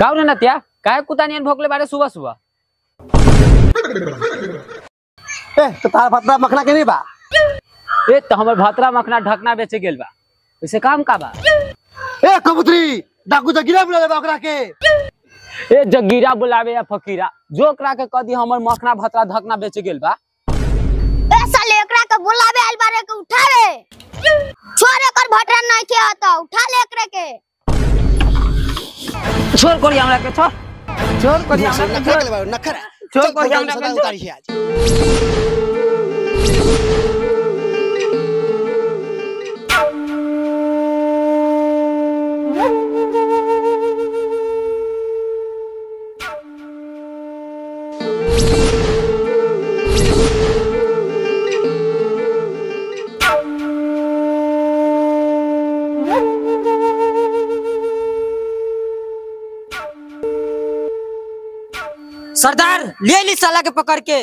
काऊ रे नतिया काय कुत्ता नियन भोकले बारे सुबह सुबह ए तो तार भतरा मखना के नहीं बा ए तो हमर भातरा मखना ढकना बेचे गेल बा वैसे काम का बा ए कबूतरी डाकू जगिरा बुला ले ओकरा के ए जगीरा बुलावे या फकीरा जो ओकरा के कदी हमर मखना भातरा ढकना बेचे गेल बा ए साले एकरा के बुलावे आइल बारे के उठावे छोरे कर भटरा नहीं के आता उठा ले एकरे के छोड़ कोरी हमरा के छोड़ छोड़ कोरी हमरा के नखरा छोड़ के ले नखरा छोड़ चल, कोरी चल, हमरा चल, के चल, छोड़। उतारी है आज सरदार ले ली साला के पकड़ के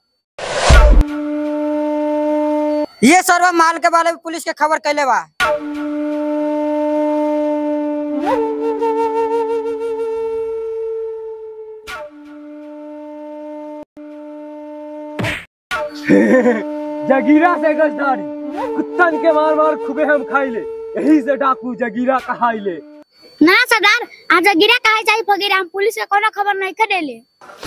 ये सर्व माल के बारे में पुलिस के खबर कैले बा जगीरा से गजदारी कुत्तन के मार मार खूबे हम खाइले यही से डाकू जगीरा कहाइले ना सरदार आज गिरा काहे जाई फकीरा हम पुलिस के कोनो खबर नहीं के देले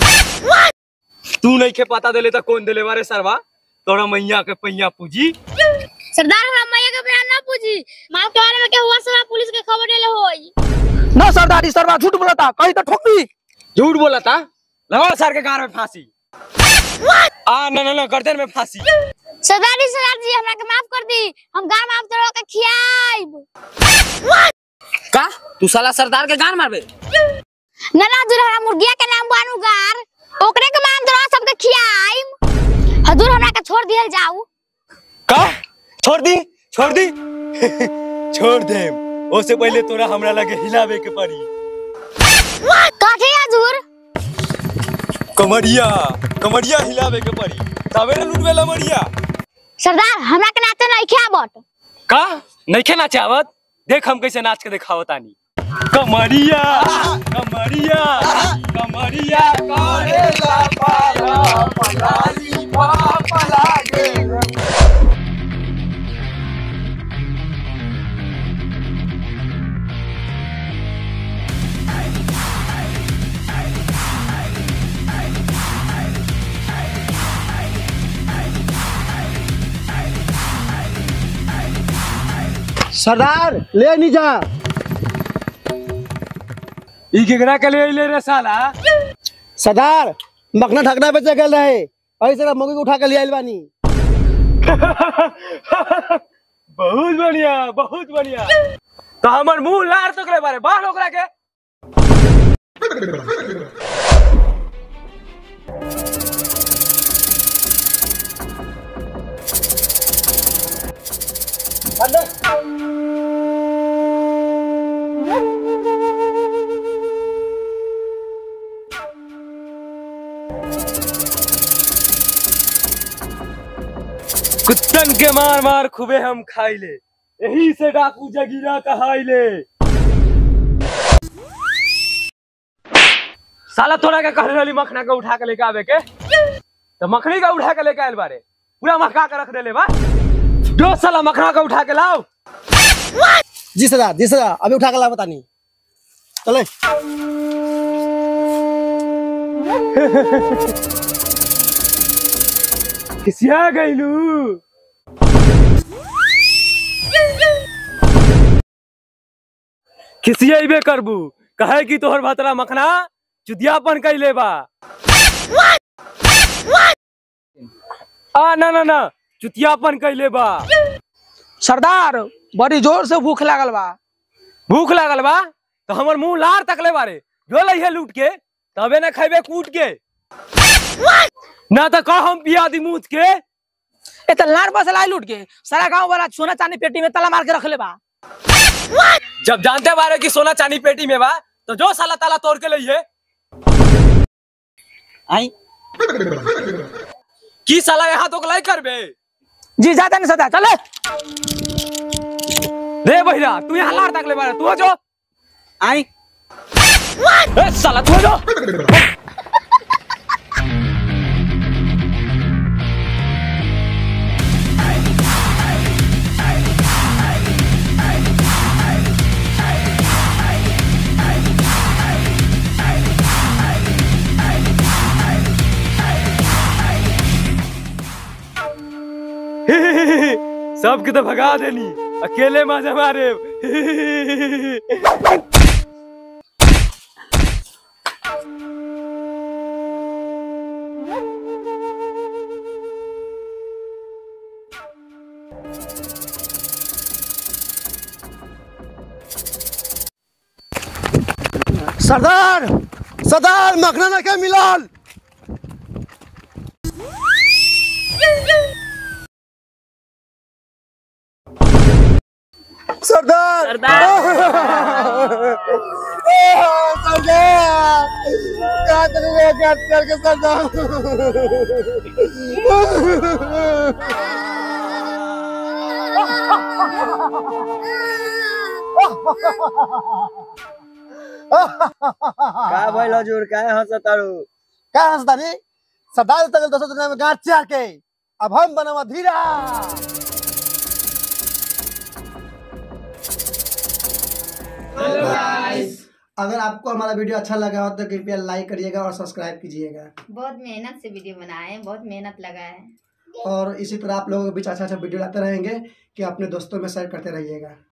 तू नहीं के पता देले तो कौन देले बारे सरवा तोरा मैया के पैया पूजी सरदार हमरा मैया के बयान ना पूछी माल के बारे में के हुआ सब पुलिस के खबर देले होई ना सरदारी सरवा झूठ बोलता कहीं तो ठोकी झूठ बोला था लगाओ सर के गार में फांसी आ ना ना ना गर्दन में फांसी सरदारी सरदार जी हमरा के माफ कर दी हम गांव में आप तोरा के खियाइब का तू साला सरदार के गान मारबे नला दूर हमरा मुर्गिया के नाम बानू गार ओकरे के मान तोरा सबके खियाइब हजूर हमरा के छोड़ दियल जाऊ का छोड़ दी छोड़ दी छोड़ दे उससे पहले तोरा हमरा लगे हिलावे के पड़ी काठे हजूर कमरिया कमरिया हिलावे के पड़ी तबे ना लुटवे लमरिया सरदार हमरा के नाते नहीं खियाबट का नहीं नाचे आवत देख हम कैसे नाच के दिखावत आनी कमरिया कमरिया कमरिया करेला पाला पलाली पापला गे सरदार ले नहीं जा ई केकरा के ले ले रे साला सरदार मखना ढकना बेचे गल रहे ऐसे ना मुर्गी को उठा के ले आइल बानी बहुत बढ़िया बहुत बढ़िया तो हमर मुंह लार तो करे बारे बाहर ओकरा के कुत्तन के मार मार खूबे हम खाइले यही से डाकू जगीरा कहाइले साला तोरा के कह रही मखना के उठा के लेके आवे के तो मखनी का उठा के लेके आयल बारे पूरा महका के रख देले बा दो साला मखना का उठा के लाओ जी सरदार जी सरदार अभी उठा के ला बतानी चले खिसिया गईलू खिसियाबे करबू कहे कि तोहर भतरा मखना चुदियापन कैले बा आ ना ना ना चुतियापन कैले बा सरदार बड़ी जोर से भूख लागल बा भूख लागल बा तो हमर मुंह लार तकले बारे जो लइहे लूट के तबे ना खैबे कूट के ना तो कह हम पिया दी मूत के ए त लार बस लाई लूट के सारा गांव वाला सोना चांदी पेटी में ताला मार के रखले बा जब जानते बारे कि सोना चांदी पेटी में बा तो जो साला ताला तोड़ के लइहे आई की साला यहाँ तो लाई करबे जी जाता नहीं सदा चले रे बहिरा तू यहाँ लार तकले बारे तू हो जो आई ए, साला छोड़ो सबके तो भगा देनी अकेले मजा मारे सरदार सरदार मखना ना के मिलल सरदार सरदार सरदार क्या करेंगे क्या करके का भइल हजुर काय हँसतारू क्या हंसदानी सरदार तक दस दुनिया में गांठ चार के अब हम बनवा धीरा अगर आपको हमारा वीडियो अच्छा लगा हो तो कृपया लाइक करिएगा और सब्सक्राइब कीजिएगा बहुत मेहनत से वीडियो बनाए हैं बहुत मेहनत लगा है और इसी तरह आप लोगों के बीच अच्छा अच्छा वीडियो लाते रहेंगे कि अपने दोस्तों में शेयर करते रहिएगा